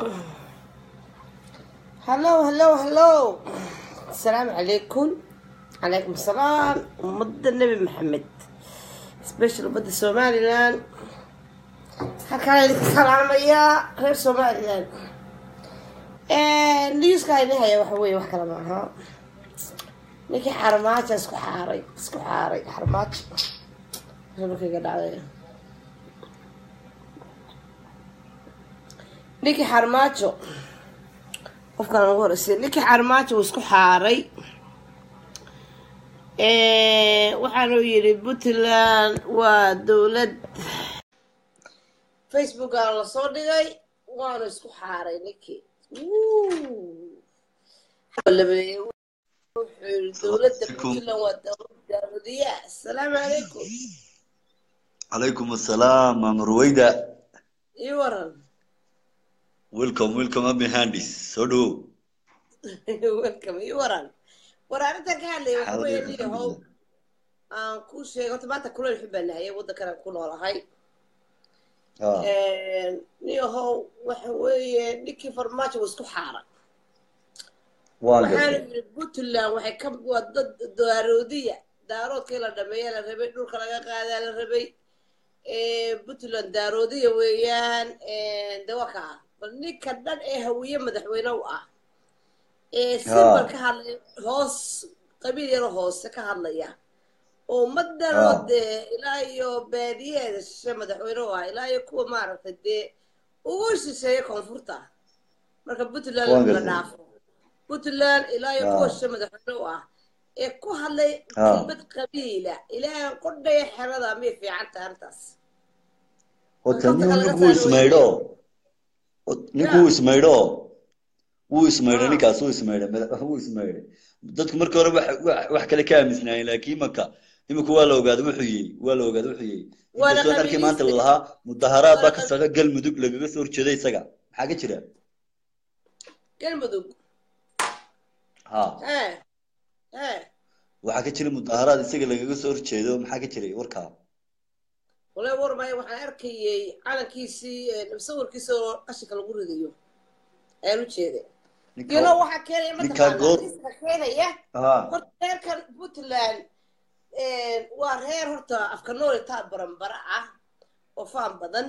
هلو هلو هلو السلام عليكم عليكم السلام مد النبي محمد سبيشل مد سومالي لان halkaan idinka salaamayaa reer somalilan newska idin haya waxa weeye wax kale maaha ninkii xarmaajo isku xaaray isku xaaray xarmaajo markayga dhacday ninkii xarmaajo qofkaan ugu horeysay ninkii xarmaajo uu isku xaaray waxaanu yidhi puntland waa dowlad facebookaa lasoo dhigay waanu isku xaaray ninkii dowladda puntland waa dowladiya asalaamu calaykum calaykum assalaam maama ruwayda ii waran welcome welcome abi handis soo dhowow welcome ii waran war arrintan ka hadlaya waxa weeye niyahow aan kuu sheegay horta maanta kuleyl xun baan nahayay waddankan ku noolahay niyahow waxa weeye ninkii farmaajo waa isku xaaray waxaana yidhi puntland waxay ka waa dad daaroodiya daaroodkii la dhameeya la rabay dhulka laga qaadaa la rabay puntland daaroodiya weeyaan dawaka ah bal ninka dhan ee hawiye madaxweyne u ah ee simbal ka hadlaya hoos qabiil yaro hoose ka hadlaya oo ummaddanoo dee ilaa iyo baadiyeeda shishe madaxweyne u ah ilaa iyo kuwa maaragtay dee ugu shisheeya koonfurta marka puntland la dhaafo puntland ilaa iyo kuwa shishe madaxweyne u ah ee ku hadlay kelmad qabiila ilaahan qodhaya xerada miyay fiican tahay arrintaas ninkuu ismaydho ninkuu ismaydho wuu ismaydhay ninkaas wuu ismaydhay wuu ismaydhay dadku markii hore wax kale ka aamisnaayeen laakiin imaka imika waa la ogaaday wuxuu yihi waa la ogaaday wuxuu yihi inkastoo dharkii maanta lalahaa mudaharaad baa ka socda galmudug lagaga soo horjeeday isaga maxaa ka jira galmudug ha waxaa ka jira mudaharaad isaga lagaga soo horjeedo maxaa ka jiray warkaa wale warmaya waxaan arkayay calankiisii sawirkiisa oo qashinka lagu ridayo ayaan u jeeday gelo waxaa keenaya mataqaanaiska keenaya horta reerkan puntland waa reer horta afka noolitaa baranbara ah oo faan badan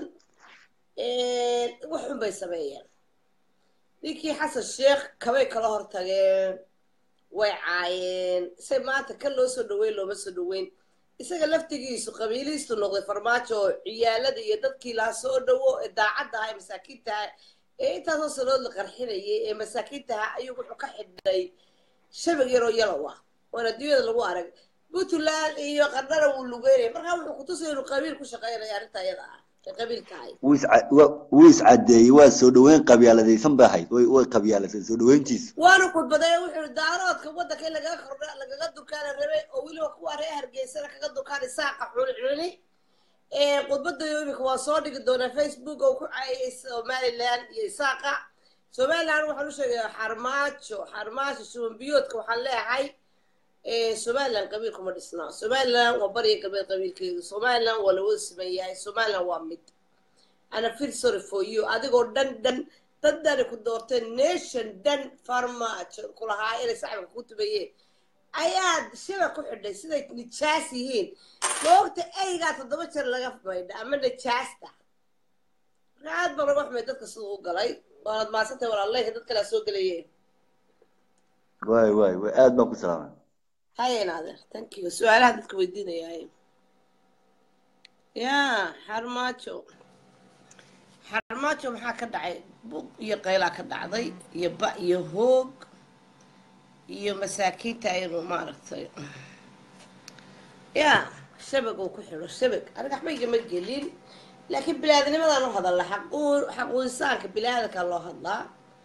wax xun bay sameeyeen ninkii xasan sheekh kabay kala hortageen way caayeen say maanta kan loo soo dhaweyn looma soo dhaweyn isaga laftigiisu qabiilihiistu noqday farmaajo oo ciyaalada iyo dadkii laa soo dhawo ee daacadda aha ee masaakiintaha ee intaasoo sanood la qarxinayay ee masaakiintaha ayuu wuxuu ka xidhay shabag yaroo yalow ah oon adduunyada lagu arag puntland iyo qardhana wuu lugeynaya markaa wuxuu kutusaya inuu qabiil ku shaqeynaya arrinta iyada ah ee qabiil tahay wuu iscadeeyey waa soo dhaweyn qabyaaladaysan bay ahayd way qabyaaladeen soo dhaweyntiisu waanu khudbaday wuxuu daaroodka waddanka in lagaga kordha lagaga dukaana rabay oo weliba kuwa reer hargeysana kaga dukaan isaaqa cuni cuni khudbadayo imika waa soo dhigi doonaa facebook oo ku caayay somaliland iyo isaaqa somaliland waxaan u sheegaya xarmaajo xarmaajo shubanbiyoodka waxaan leeyahay somaliland qabiil kuma dhisnaa somaliland waa bariya galbeed qabiilkeedu somaliland waa lawada siman yahay somaliland waa mid ana feel sorry for you adigoo dhan dhan dad dhani ku doorteen nation dhan farmaajo kulahaa inay saxibka ku tumayeen ayaad shaba ku xidhay siday nijaas yihiin moogta eygaa toddoba jeer laga maydha ama nijaasta marka aad baa laga xumay dadka siduu u galay waanad maasantay walaaleyka dad kalea soo gelayeen way way way aad baan ku salaamay hayen adeer thank you su-aalaha dadka weydiinayaaye ya xarmaajo xarmaajo maxaa ka dhacay bug iyo qaylaa ka dhacday iyo ba iyo hoog iyo masaakiinta inuu maaragtay ya shabag uu ku xidho shabag aniga waxba igama gelin laakiin bilaadnimadaan u hadalla xaquudisaanka bilaadankaa loo hadlaa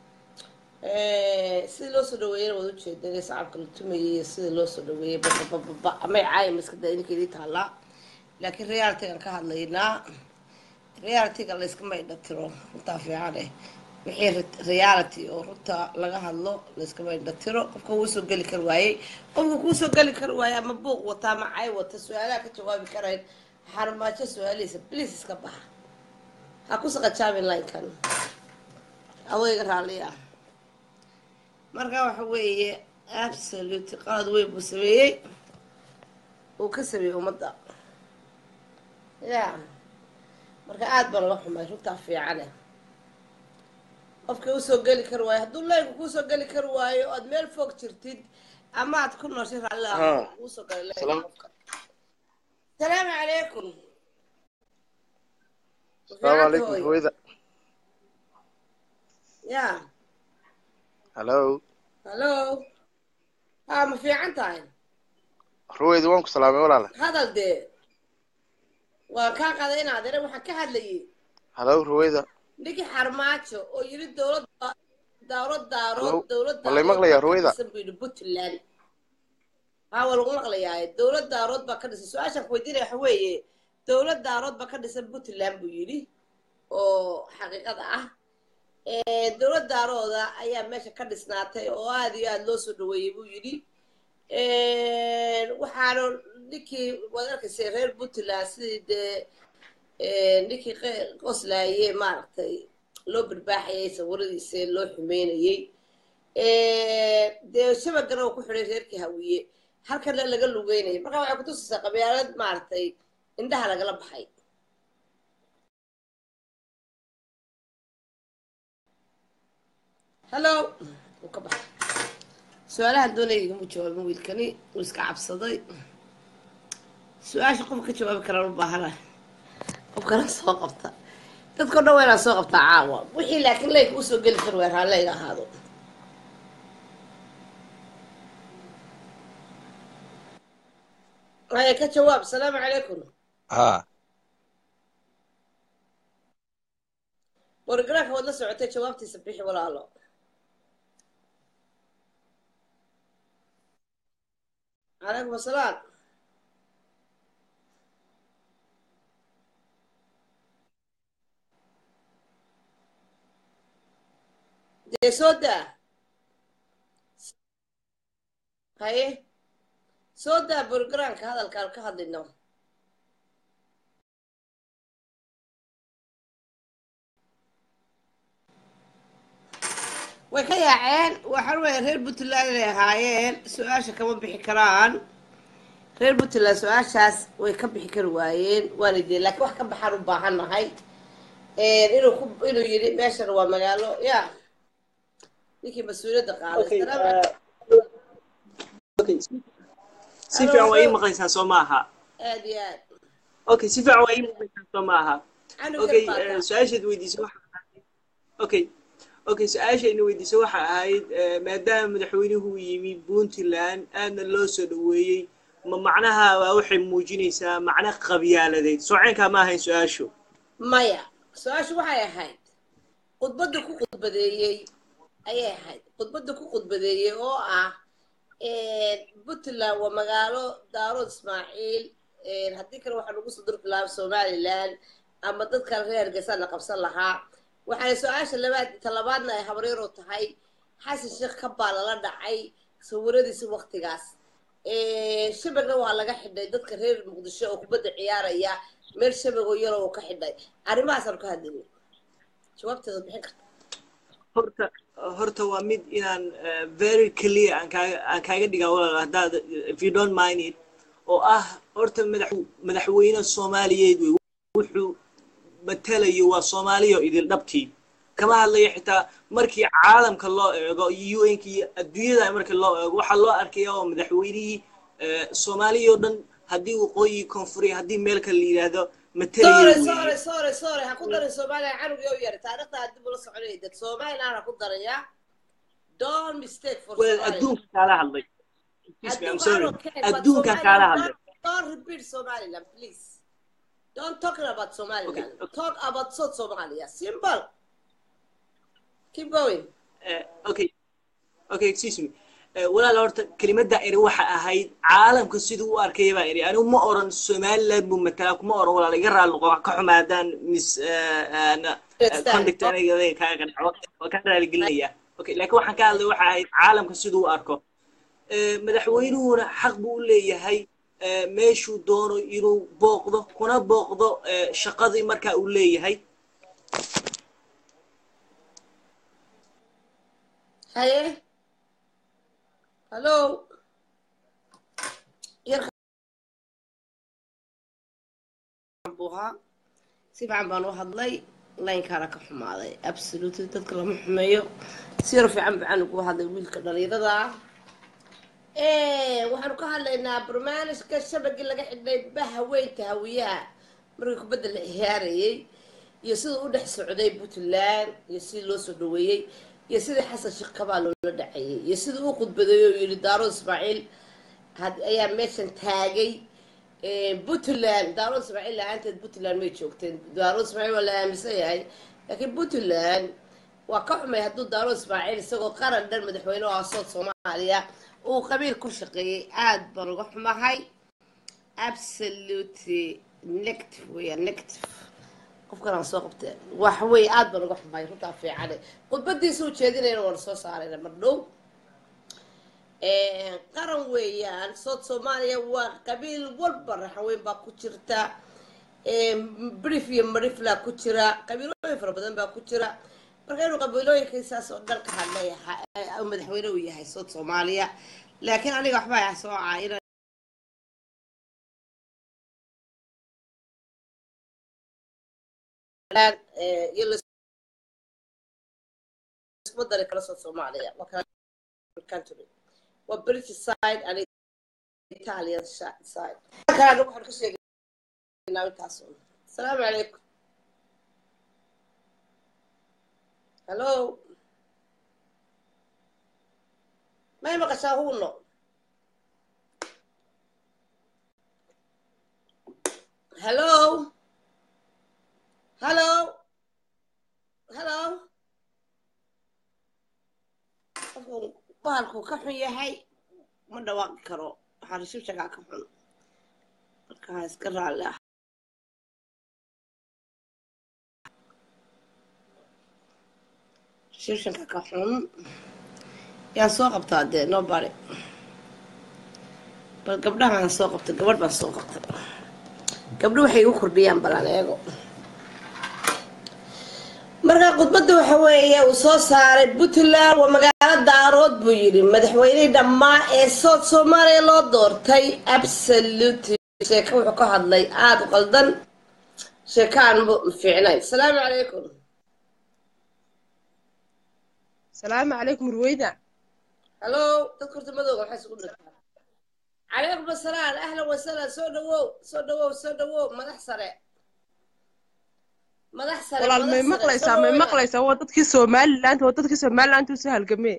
sidii loo soo dhaweeyana waad ujeeda sacabka la tumayay iyo sidii loo soo dhaweeyay babababa amay caaya maskada idinka idii taallaa laakiin realitygan ka hadlaynaa realityga layskama indhatiro runtaa fiican eh wixii reality oo runta laga hadlo layskama indhatiro qofka wuu soo geli kari waayey qofka kuu soo geli kari waayey ama buuq wata ama cay wata su-aalaha ka jawaabi karayn xarmaajo su-aalihiisa bliis iska baxa ha ku saqajaabin linekan aweyga raalliya marka waxa weeye absolute qalad weyn buu sameeyey uu ka sameeyey ummadda ya marka aada baan la xumay runtaa fiicane qofkii usoo geli kari waayo hadduu leynku kuusoo geli kari waayo oad meel fog jirtid ama aad ku nooshay raalli ah kuusoo galay leynka qofka salaamu calaykum السلام عليكم رويدة ya هلو hallo haa ma fiican tahay رويدة وانكو سلامي ولا لا hadal dee waan kaa qaday inaad ere waxaan ka hadlayay هلو رويدة ninkii xarmaajo oo yiri dowladda dowlad Hello? daarood dowlad Ma la maqlayaa, Ruwayda? buu yidhi puntland haa waa lagu maqlayaa dowlad daarood baa ka dhisan su-aashaan ku weydiinaya waxa weeye dowlad daarood baa ka dhisan puntland buu yidhi oo xaqiiqada ah dowlad daarooda ayaa meesha ka dhisnaatay oo aada iyo aada loo soo dhaweeyey buu yidhi waxaana ninkii waad arkaysay reer puntland sidii dee ninkii qe- qoslaaye maaragtay loo barbaaxayay sawiradiisa loo xumeynayey dee shabagana uu ku xidhay reerkii hawiye halkana laga lugeynayay marka waxay kutusaysaa qabyaalad maaragtay indhaha lagala baxay hallo wuu ka baxay su-aalahan doonaya igama jawaabin wiilkani wuu iska cabsaday su-aasha qof ka jawaabi karaan u baahana qofkana soo qabta dadkao dhan waa inaan soo qabtaa caawa wixii laakiin leynka usoo geli kar waa raalli iga ahaado haya ka jawaab asalaamu calaykum ها wargaraanka waad la socotay jawaabtiisa bixi walaalo calaykum asalaam dee soo daa haye soo daa borogaraanka hadalkaan ka hadlino way ka yaaceen waxaan weya reer puntland inay ahaayeen su-aasha kama bixi karaan reer puntland su-aashaas way ka bixi kari waayeen waana dee laakiin wax ka baxaan u baahan nahay inuu ku inuu yidhi meeshan waa magaalo ya ninkii mas-uuliyadda qaaday Okay, Salaam- uh, okay. si fiican waa ii maqlaysaa soo maaha aad iyo aad okay si fiican waa ii maqlaysaa soo maaha canugan okay baa uh, taa. su-aashaad weydiisay waxa ahayd okay okay su-aashayna weydiisay waxa ahayd uh, maadaama madaxweynuhu uu yimi puntland aadna loo soo dhaweeyey ma macnaha waa waxay muujinaysaa macno qabyaaladeed sooceenkaa ma ahayn su-aashu maya su-aashu waxay ahayd khudbadda ku khudbadeeyey ayay ahayd khudbadda ku khudbadeeyey oo ah puntland waa magaalo daarood ismaaciil haddii kale waxaa lagu soo durki lahaa somaliland ama dadkan reer hargeysa la qabsan lahaa waxaana su-aasha labaad talabaadna ay habaryar u tahay xasan sheekh kabaa lala dhacay sawiradiisa waktigaas shabagna waa laga xidhay dadka reer muqdisho oo kubadda ciyaaraya meel shabagoo yaroo uu ka xidhay arrimahaasaan ka hadlayay jawaabteeda bixin karta horta horta waa mid inaan uh, very clear aan kaaga aan kaaga dhigaa walaal haddaad if you don't mind it oo ah horta madax madaxweyne soomaaliyeed wey wuxuu matalayo waa soomaaliya idil dhabtii kama hadlayo xitaa markii caalamka loo eego iyo un iyo adduunyada markii loo eego waxaa loo arkaya oo madaxweynihii uh, soomaaliya oo dhan haddii waqooyi koonfuri haddii meel kale la yidhaahdo matalayo sorry weeye sorry sorry sorry ha ku darin soomaaliya canugii u yara taariikhda dib ula soconaya dad somaliland ha ku daraya don't mistake for well Somaliland. adduunka kaala hadlay Excuse me, I'm Adduunka sorry. I don't care, but adduunkan Somaliland, kaala hadlay don't- Don't repeat Somaliland, please. Don't talk about Somaliland. Okay, okay. Talk about South Somalia. Simple. Keep going. Eh, okay okay excuse me Eh, walaal horta kelimadda eri waxa ahayd caalamka siduu u arkaya baa eri anigu ma oran somaliland buu matalaa kuma oran walaal iga raali noqo wax ka xumaadaan mis Understand. conduct aniga kaaga dhaco waa ka raali gelinaya okay laakiin waxaan ka hadlay waxa ahayd caalamka siduu u arko Eh, madaxweynuhuna xaq buu u leeyahay eh, meeshuu doono inuu booqdo kuna booqdo eh, shaqadii marka uu leeyahay haye hallo yarka buu ahaa si fiican baan u hadlay laynkaana ka xumaaday absolutely dadka lama xumeeyo si yar fiican baan ugu hadlay wiilka dhalinyarada ah waxaanu ka hadlaynaa barnaamijka shabagii laga xidhnay bahaweynta hawiyaha markii kubadda la ciyaarayay iyo siduu u dhex socday puntland iyo sidii loo soo dhaweeyey iyo sidii xasan sheekh kabaa loola dhacayay iyo sidii u khudbadeey oo yidhi daaro ismaaciil ayaa meeshan taagay puntland daaro ismaaciil la-aanteed puntland may joogteen daaro ismaaciil waa la aaminsan yahay laakiin puntland waa ka xumay hadduu daaro ismaaciil isagoo qaran dhan madaxweyne oo asood soomaaliya uu qabiil ku shaqeeyey aada baan uga xumahay absolutely negative weeyaan negative qofkan aan soo qabtee wax wey aada baan uga xumahay runtaa fiicane khudbadiisa u jeedinayna waan soo saarayna mar dhow qaran weeyaan sood soomaaliya waa qabiil walba raxaweyn baa ku jirta brif iyo marifla ku jira qabiilooyin fara badan baa ku jira marka inuu qabiilooyinkiisaas oo dhan ka hadlay madaxweyne uu yahay sood soomaaliya laakiin aniga waxba ah soo caayina isma dari kala sood soomaaliya country waa british side and italian side kalena waxaan ka sheegaynaa intaas asalaamu calaykum hello may maqashaa huuno hello hello hello qofku bahalku ka xun yahay ma dhawaaqi karo waxaa rashibshagaa ka xun markaa iska raalli ah shibshanka ka xun yaan soo qabtaa dee nobody bal gabdhahaan soo qabtay gabadh baan soo qabtay gabdho waxay igu kordhiyaan balan eego marka khudbadda waxa weeye uu soo saaray puntland waa magaalo daarood buu yidhi madaxweynihii dhammaa ee sood soomaaliya loo doortay absolutely sheeko wuxuu ka hadlay aada u qaldan sheeko aan fiicnayn asalaamu calaykum salaamu calaykum ruweyda hallo dadka horta madooga maxay isugu dhigtaa calaykum asalaam ahlan wasahlan soo dhawow soo dhawow soo dhawow madax sare madax sare walaal may maqlaysaa may maqlaysaa waa dadkii somaliland waa dadkii somaliland usoo halgamee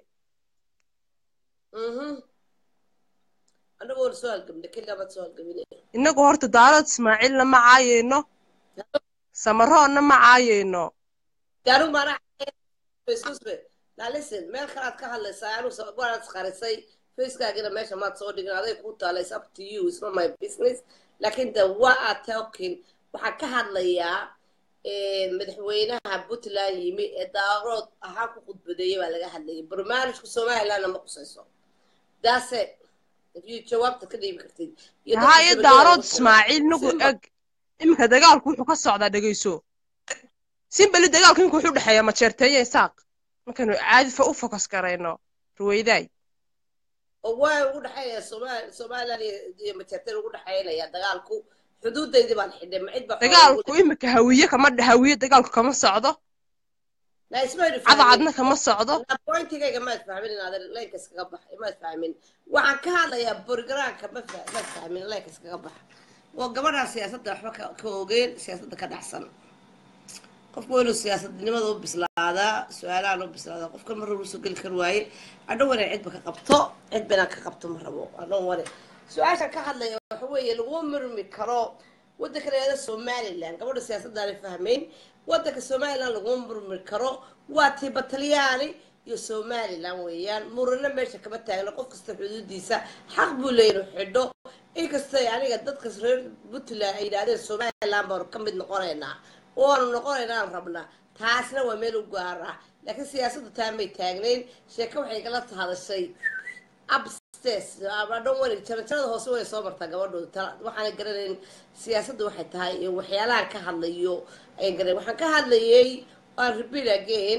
anagoo soo halgamna keligabaad soo halgamine innagu horta daarood ismaaciilna ma caayayno samaroonna ma caayayno gaanu maana excuse now listen meel kalaad ka hadlaysaa anu waanaad isqarisay facekaagina meesha maad soo dhigin aday kuu taala is up to you it's not my business laakiin the what are talking waxaan ka hadlayaa madaxweynaha puntland yimi ee daarood ahaan ku khudbadeeyay baa laga hadlayay barnaamijka somalilandna ma qusayso daase if you jawaabta ka dhiibi kartid haa iyo daarood ismaaciil nagu eg iminka dagaalku wuxuu ka socdaa dhegayso simbeli dagaalku imika wuxuu dhexeeya majeerteeya isaaq markaynu caadi u fokas garayno ruweydaay oo waa ugu dhexeeya somaliland iyo majeerteen ugu dhexeynaya dagaalku xuduudaydii baan xidhay ma cid baa dagaalku imika hawiye kama hawiye dagaalku kama socdo cadcadna kama socdo pointigayga maad fahmin inaad leynka iskaga bax maad fahmin waxaan ka hadlayaa borogaraanka ma maad fahmin leynka iskaga bax oo gabadhaa siyaasadda waxba ka ogeen siyaasadda ka dhacsan qofku waa inuu siyaasadnimada u bislaadaa su-aalahan u bislaadaa qofkan mar rabo usoo geli kar waaye adhow wana cidba ka qabto cidba inaan ka qabto ma rabo adhow wane su-aashan ka hadlaya waxa weeye laguma murmi karo waddanka layaada somaliland gabadha siyaasaddaana fahmayn waddanka somaliland laguma murmi karo waa tiiba talyaani iyo somaliland weeyaan murano meesha kama taagna qof kasta xuduudiisa xaq buu leeya inuu xidho inkastay aniga dadkas reer puntland ay yidhahdeen somaliland baanu ka mid noqonaynaa waanu noqonaynaan rabnaa taasna waa meel u gaar ah laakiin siyaasadda taa may taagnayn sheeko waxay kala hadashay upstairs dhan wani jarajarada hoose way soo martaa gabadhooda waxaana garanayn siyaasadda waxay tahay iyo waxyaalahan ka hadlayo ayan garanayn waxaan ka hadlayay waan repeat again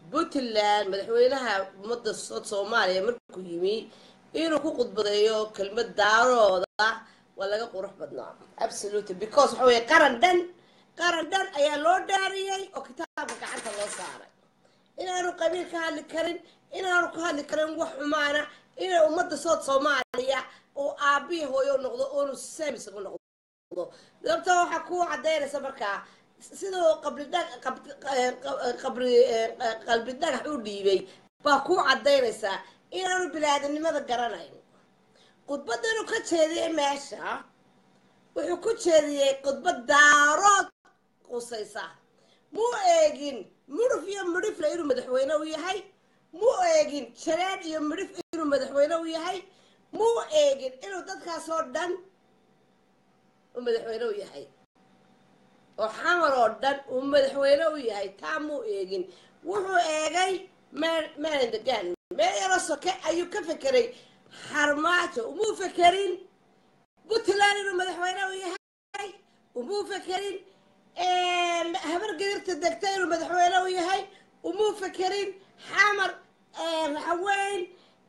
puntland madaxweynaha ummadda soomaaliya markuu yimi inuu ku khudbadeeyo kelmad daarooda waa laga qurux badnaa absolutely because waxa weye qaran dhan qaran dhan ayaa loo dhaariyey oo kitaabka gacanta loo saaray inaanu qabiil ka hadli karin inaanu ka hadli karin wax xumaana inay ummadda sood soomaaliya oo aabihi hooyo noqdo oonu samis u noqdo dabta waxaa ku cadaynaysa markaa siduu qabri qabri qalbi dhagax u dhiibay baa ku cadaynaysaa inaanu bilaadanimada garanayn khudbadanu ka jeediyey meesha wuxuu ku jeediyey khudbad daarood qusaysa muu eegin mudhuf iyo midhifle inuu madaxweyne u yahay muu eegin jareen iyo midhif inuu madaxweyne u yahay muu eegin inuu dadkaasoo dhan u madaxweyne u yahay oo xamar oo dhan uu madaxweyne u yahay taa muu eegin wuxuu eegay maandagaan meel yaroo soke ayuu ka fekeray xarmaajo umuu fekerin puntland inuu madaxweyne u yahay umuu fekerin habar gadirta degta inuu madaxweyne u yahay umuu fekerin xamar raxaweyn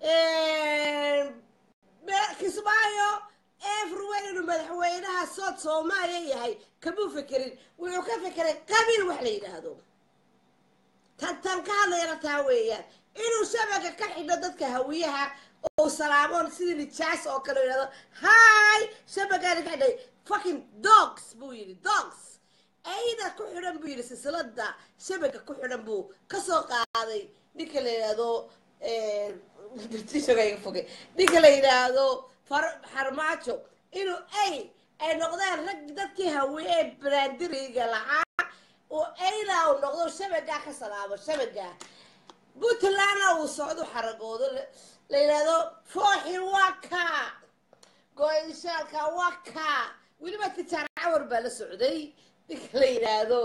kismaayo everywhere inuu madaxweynaha sood soomaaliya yahay kamuu fekerin wuxuu ka fekeray qabiil wax la yidhaahdo tan tan ka hadlayana taa weeyaan inuu shabaga ka xidho dadka hawiyaha oo salaamoon sidii nijaas oo kale yidhahdo hi shabagaana ka xidhay fucking dogs buu yidhi dogs ayda ku xidhan buu yidhi silsilada shabaga ku xidhan buu kasoo qaaday ninka la yidhaahdo fogay ninka la yidhaahdo xarmaajo inuu ay ay noqdaan rag dadkii hawiye ee brandiriga lahaa oo aydaa uu noqdo shabagaa ka salaamo shabagaa puntlandna uu socdo xaragoodo la yidhaahdo fooxi waa ka go-ishaalka waa ka weliba tijaar cawar baa la socday ninka la yidhaahdo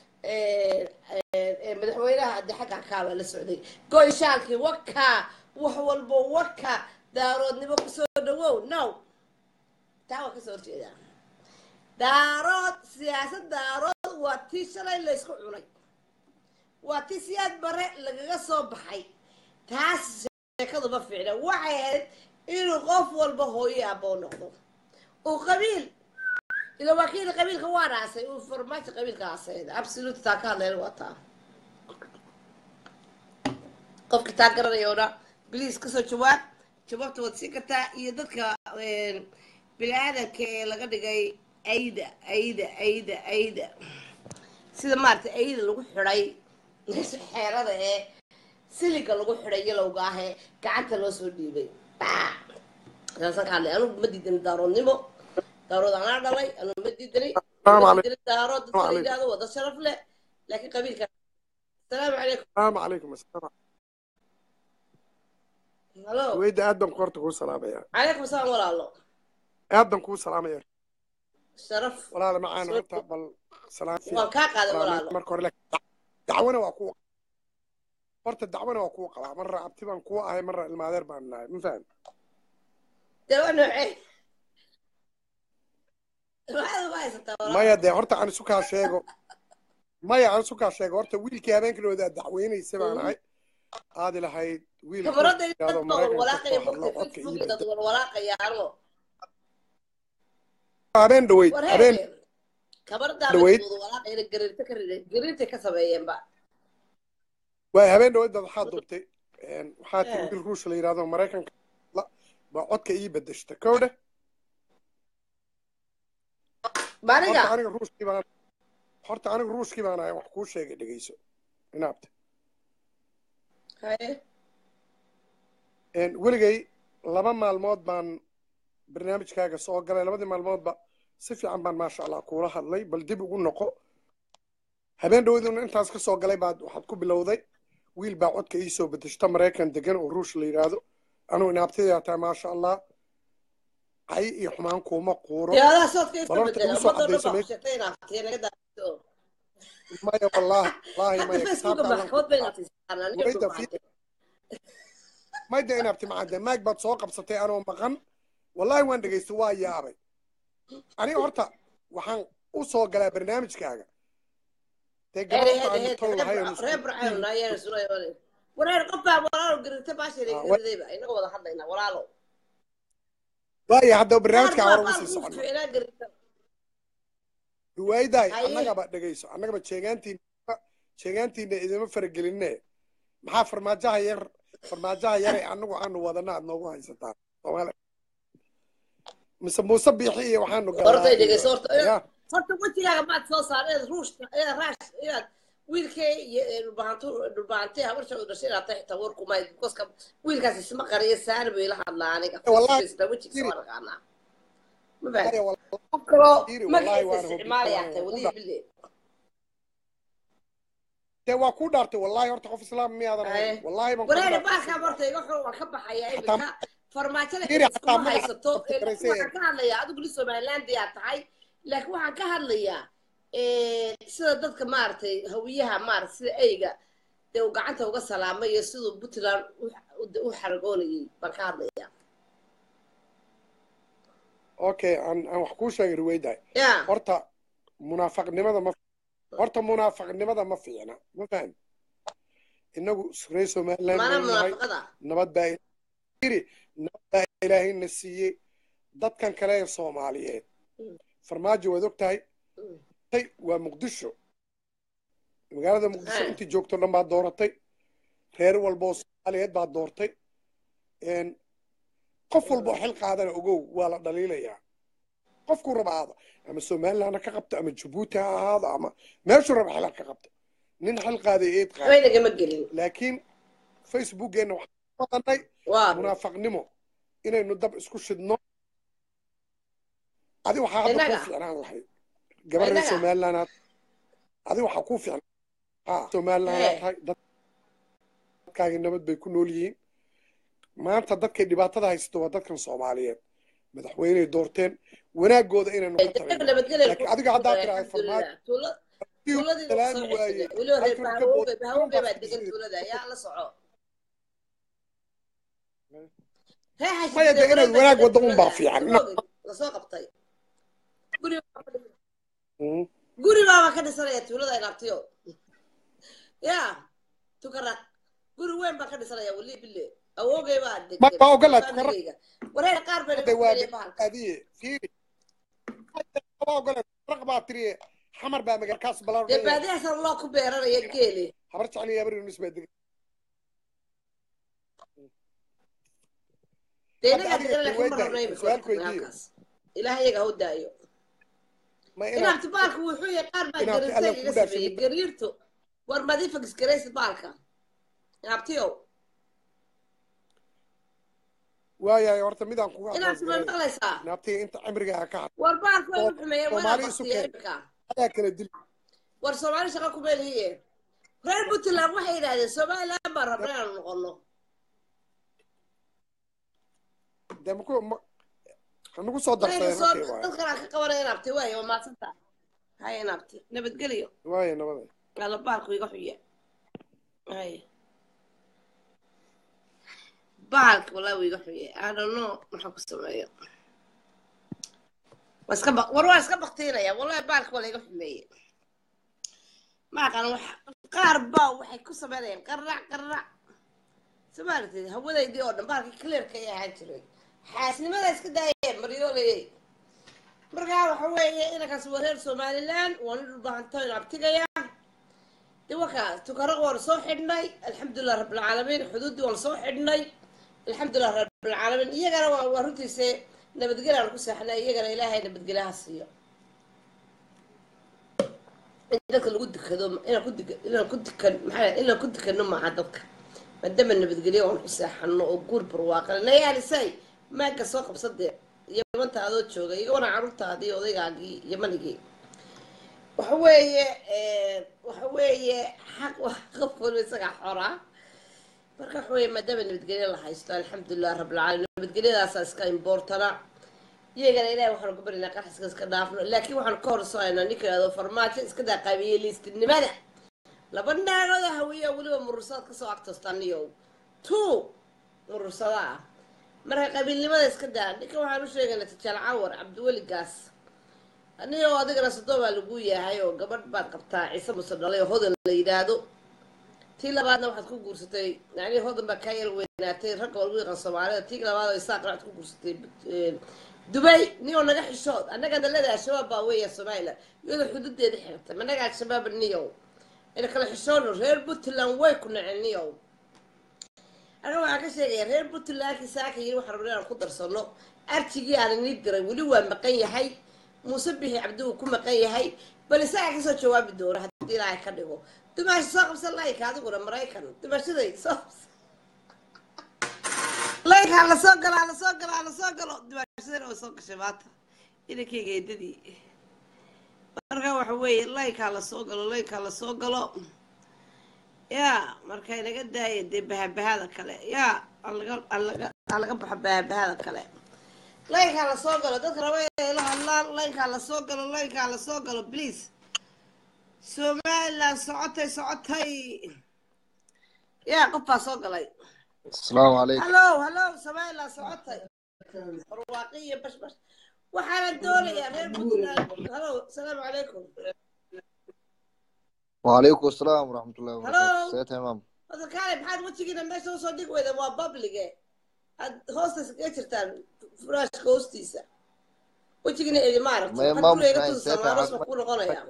madaxweynaha ade xagga kaa baa la socday go-ishaalkii waka wax walbo waka daaroodnimo kusoo dhawow no taa waa kasoo horjeedaa daarood siyaasad daarood waa tii shalay laysku cunay waa tii siyaad bare lagaga soo baxay taas sheekadu ma fiicna waxay ahayd inuu qof walba hooyo aboo noqdo uu qabiil ila wakiil qabiilka waa dhaasay uu farmaajo qabiilka aasayda absolute taa ka hadlayna waa taa qofka taa garanayoona bliis kasoo jawaab jawaabta waad siin kartaa iyo dadka bini-aadanka ee laga dhigay ayda ayda ayda ayda sida maaragtay ayda lagu xidhay xeerada ee siliga lagu xidhay yalowga ah ee gacanta loo soo dhiibay saasaan ka hadlay anugu ma diidan daaroodnimo daarood anaa dhalay anugu ma diidanay daarood dadka la yidhahdo wada sharaf leh laakiin qabiilka asalaamu calaykum السلام عليكم السلام halo ويدا ادم كورت كو سلاميا calaykum asalaam walaalo ادم كو سلاميا sharaf ولا معانا Soo- horta bal سلام waan kaa qaaday walaalo marka hore laakiin dacwana waa kuwa horta dacwana waa kuwa qabaa marra abti baan kuwa ahay marra ilmaadeer baan nahay ma faham dee waa noocee maxaad uga haysataa walaalo maya dee horta aan isu kaa sheego maya aan isu kaa sheego horta wiilkii habeenkilooda dacweynaysa baan ahay aadi lahayd wiil kamarada yidhaahdo dad baa maraykanka walwalaaqaya kasoo hadlo codka fogta ii dad bedel walwalaaqayaano habeen dhaweyd war habeen heebe kamarada dhaweyd dadkooda walaaqayna gariirta ka riday gariirtay ka sameeyeenba waay habeen dhaweyd baad waxaa dubtay waxaa tiri Eh, wiil ruush la yidhaahdo maraykanka la baa codka ii bedeshta kowdhe maaniga horta aniga ruushkii baan horta aniga ruushkii baan ahay wax kuu sheegay dhegeyso inaabta haye weligay laba maalmood baan barnaamijkaaga soo galay labadii maalmoodba si fiican baan maasha allah kuula hadlay bal dib ugu noqo habeen dhaweyduna intaas ka soo galay baad waxaad ku bilowday wiil baa codka ii soo bedeshta maraykan degan oo ruush la yidhaahdo anugu inaabtayaa tahay maasha allah cay iyo xumaan kuuma quuro dee adaa soodka iska bal horta bedela igu soo ummadoo dhan caddayso baa ku meesha sheegtay inaad tiya naga daaiso maya wallaahi wallaahi hadda maya facebooka kitaabka allan ku maxkamad bay qaad naatiisaan aniga wayda soo fi baxday mayda inaabti macadde maag baad soo qabsatay anoo maqan wallaahi waan dhegaystay waa yaabay aniga horta waxaan u soo galaa barnaamijkaaga dee هيدا gabar هيدا aan هيدا tol lahayn ريب ريب رعاون يا رسول الله ورير قبا ولا قرنت باشي Ah, wa- قرنتي إنه وضع حدنا ولا له waaya haddaba قار barnaamijka ما hore uga قال sii قلت socono إلى قرنت riwaayadahay هاي annagaba dhegayso annagaba jeegaantiina jeegaantiina idima faragelinne maxaa farmaajaha yar farmaajaha yare annagu aanu wadana aad noogu haysataan soomaali mise muuse biixi iyo waxaanu horta galnaa dhegay iyo horta ya horta wajigaaga maad soo saar inaad ruushka inaad raash inaad wiilkee iyo dhulbahantu dhulbahantee habarsha u dhashay inaad tahay xitaa warku mayd koska wiilkaas isma qariyo saani buu ila hadlaa aniga wallahi isla wejigisa waa naqaanaa ma wallahi fahan wallahi qof kaloo Fiiri, wallahi magaciisa waan hobi- isticmaalayaa waan tahay hobi- walihi bille dee waa ku dhaartay wallahi horta qof islaam miyaadan ahayn Haye. wallahi baan ku wareeri dhaartay baalkaa horta iga xun waan ka baxayaa Hataa- iminka farmaajada Fiiri, cid iskuma hataa magaca haysato qofka ee, garaysa waxaan ka hadlayaa adigu li somalilandiyaa tahay laakiin waxaan ka hadlayaa sida dadka maaragtay hawiyaha maarata sida eyga dee uu gacanta uga salaamay iyo siduu puntland u- u- u xaragoonayay baan ka hadlayaa okay aan aan wax kuu sheegay riwaydahay ya horta munaafaqnimada ma horta munaafaqnimada ma fiicna ma faham inagu reer somaliland mana baynu nahay munaafaqada nabad baa iri nabad baa ilaahayna siiyey dadkan kale ee soomaaliyeed Mm. farmaajo waad og tahay Mm. tay waa muqdisho magaalada muqdisho Hey. intii joogto dhan baad dooratay reer walba oo soomaaliyeed baad doortay Een, qof walba oo xil qaadana ogow waa la dhaliilayaa qofkuu raba aada ama somaliland ha ka qabto ama jabuuti ha ahaado ama meeshuu raba xil ha ka qabto nin xil qaaday eed qaada waynagama gelin laakiin facebookeenna waxaan ku wadanay waa munaafaqnimo inaynu dab isku shidno adi waxaa hadda kuu Innaga? fiicnaan lahayd gabar reer Innaga? somaliland aad adi waxaa kuu fiicnaan ha somaliland aad Hey. tahay dadkaagi nabad bay ku nool yihiin maanta dadkay dhibaatada haysato waa dadkan soomaaliyeed madaxweyney doorteen wanaagooda inaynu ka talino laakiin adiga haddaa tiraahda farmaajo tuuladii salaami waaye weliba reer halkan ka bahawogey bood- bahawogey baa ka degan bood- tuulada yaa la soco Maya, dee inaad wanaag waddo unbaa fiican. lasoo qabtay guri Mm. guri baaba ka dhisanaya tuulada inaabtiyo ya tukaraq guri weyn baa ka dhisanaya weli bille awogey baa degan Ma- ma ogolaad, tukaraq? famigeyga. wareer qaar bay Hadda waa naga bahalka adiye fiiri Hadda waa ogolaad, raq baa tiriye xamar baa magaalkaas dee balaaran baadiyahaasna loo ku beeranaya geeli habar jecel iyo habar yunus baa degan dee Hadda inagaa adiga degan laakiin ma kuweyda, rabno imika su'aal ku waqtigan weydiiyo. halkaas ilaah iyaga ha u daayo ma inaad inaabti baalka wuxuu yahay qaar baa Inaabti gariirta alla iga ku dhaafin. sameeyey gariirtu war madiifa gisgaraysid baalka inaabtiyow waayahay horta midaan kuga inaabti ma maqlaysaa naabtiga inta cimrigaa ka had war baalka way u xumeeyeen waa Soomaali isu baktiya keen. imika ayaa kala dil war soomaali shaqa kuma lihiye reer puntland waxay yidhahdeen somaliland baan rabna inaanu noqono dee maku ma hanugu soo wayna darsadeen soo halkay waaye dad kalaa ka qabanaya inaabti waay waa maadsantaa hay inaabti nabadgelyo waaye nabada ala baalku iga xuya hay baalka walaa wuu iga xuya i don't know maxaan ku sameeyo waa iska baq war waa iska baktiinaya wallahi baalka waa laiga xumeeye ma aqaan wax qaar baa waxay ku sameynayaan qarrac qarrac somaalitid hawadaydii oo dhan baalkii clearka ay ahaan jiray xaasnimada iska daayeen maryooleyey markaa waxa weeye inankaas waa reer somaliland waa nin dhulbahanto in abtigaya de wakaa tukaraq waanu soo xidhnay alxamdulilah rabbilcaalamiin xuduuddii waanu soo xidhnay alxamdulilah rabbilcaalamiin iyagana waa waa runtiise nabadgelyaanu ku seexnay iyagana ilaahay nabadgelyaha siiyo in dadka lagu dukado inaan ku dik inaan ku dukan maxaa inaan ku dukano maaha dadka maadaama nabadgelyo waan ku seexano oo guur barwaaqale nayaalisay maagga soo qabsadee yamanta adoo jooga iyagona carruurtaadii odaygaagii yamanigii waxa weeye waxa weeye xaq wax qof walba isagaa xoraa marka waxa weeye maadaama nabadgelyo la haysto alxamdulilah rabbilcaalamiin nabadgelyadaasaa iska imboortana iyagana ilahay waxaanu ku barinaa qarxiska iska dhaafno laakiin waxaanu ka horsoaynaa ninka yidhahdo farmaajo iska daa qabiiliistinimada laba naagooda hawiya weliba murursaad kasoo agtostaniyow two murursada ah marka qabiilnimada iska daa ninka waxaan u sheegaynaa tijaal cawar cabdiweli gaas anigo adigana soddon baa lagu yahay oo gabadh baad qabtaa ciise muse dhalay oo hodan la yidhaahdo tii labaadna waxaad ku guursatay yani hodan baa kaa yar weynaatay ragga waa lagu yaqaan soomaalida tii labaad oo isaaqna waxaad ku guursatay dubay niyo naga xishood annagana leedahay al-shabaab baa weeya somaliland iyadoo xuduudeeda xirtay managa al-shabaab niyow ina kala xishoono reer puntland way ku naceen niyow aniga waxaan ka sheegaya reer puntlandkii saaka yiri waxaan rabnay inaan ku darsano arjigii aan inii diray weli waa maqan yahay muuse bixi cabdigu ku maqan yahay bal isagaa kasoo jawaabi doona haddii ilaahay ka dhigo dumaasha soo qabsan layka adiguna maraykan dumaashaday soo qabsan laykaa lasoo galaa lasoo galaa lasoo galo dumaashadana way soo gashay maanta inankayga eedadii marka waxa weeye laykaa lasoo galo laykaa lasoo galo ya marka inaga daaya dee bahabahada kale ya alaga alaga alaga baxo bahabahada kale laynkaa lasoo galo dadka raba inay la hadlaan laynkaa lasoo galo laynkaa lasoo galo please somaliland socotay socotay ya qof baa soo galay asalaamu calaykum hallo hallo somaliland socotay barwaaqi iyo bash bash waxaana doonayaa reer puntland hallo asalaamu calaykum وعليكم السلام ورحمة الله Hello. وبركاته سيد تمام hadda kaale maxaad wejigiina meesha usoo dhig weyda waa publige aad hoosta iskaga jirtaan furaashka hoostiisa wejigiina edi ma aragto Maya, maxaad mom, guriga iga nice. tusaysaa Seeta, maaros ma caafimaad. ku noqonaya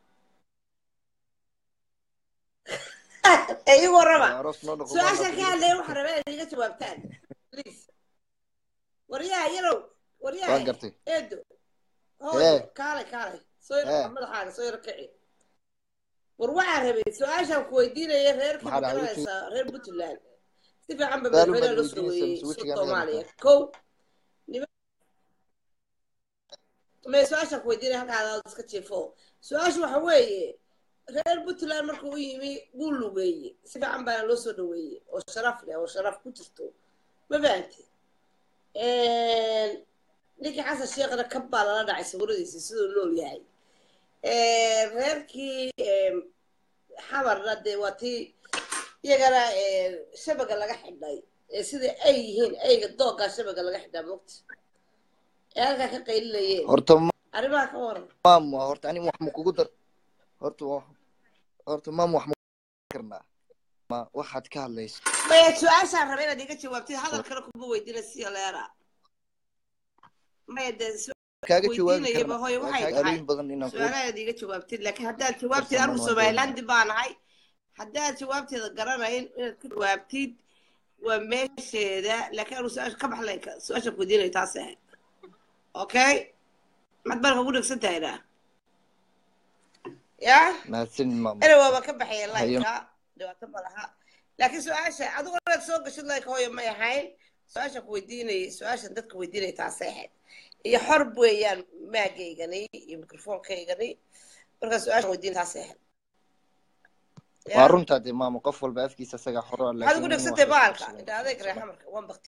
ee igu warraba أروس نور نقول su-aashaan ka hadlaya waxaa rabaa inaad iga jawaabtaan please waryaha yarow waryaha Waan gartay. eedo Eh. hooyo kaale kaale soo Eh. yar madaxaaga soo yar kici war waxaa rabay su-aashaan ku weydiinaya reerkii Maxaa dhacay magaranaysaa reer puntland si fiican ba Daalu madaxweynaha baad loo soo weydiinaysaa, weeyey mise soo wejigaan soomaaliya leedahay? kow me su-aashaan ku weydiinaya halkaa aad iska jiifo su-aashu waxa weeye reer puntland markuu u yimi wuu lugeeyey si fiican baana loo soo dhaweeyey oo sharaf leh oo sharaf ku jirto ma fahanti ninkii xasan sheekhna kab baa lala dhacay sawiradiisa siduu nool yahay reerkii xamarna dee waa tii iyagana shabaga laga xidhay ee sida ay yihiin ayga dooggaa shabaga laga xidhaa mogta ee halkaa ka qaylinayeen horta arrimaha ka waran maam horta ani wax ma kugu dar horta wa- horta maam wax ma kugu karnaa ma waxaad ka hadlayso maya su-aashaan raba inaad iga jawaabtid hadalkana kuma weydiina siya leera maya dee su- kaaga jawaabi weydiinayaba karna hooyo waxay tahay magaalooyin badan inaan ku su-aalahaad iga jawaabtid laakiin haddaad jawaabtid Farsamada anigu waa somalilandi baan ahay haddaad jawaabteeda garanayn inaad ku jawaabtid waa meesheeda laakiin anigu su-aasha ka baxlay su-aasha ku weydiinaya taas ahayd okay maxad barka ugu dhegsan tahayna ya mahadsan maam ere waaba ka baxaya Hayo. laynka dhibaato ma laha laakiin su-aasha adigu inaad soo gashid laynka hooyo may ahayn su-aasha ku weydiinayay su-aashan dadka weydiinaya taasay ahayd iyo xor weeyaan maagaygani iyo mikrofoonkaygani markaa su-aashan weydiin taasay ahayd waa runtaa dee maama qof walba afkiisa isaga xoro waxaad ugu laakiin dhegsantay wax- baalka indha adeeg reexa marka waan bakti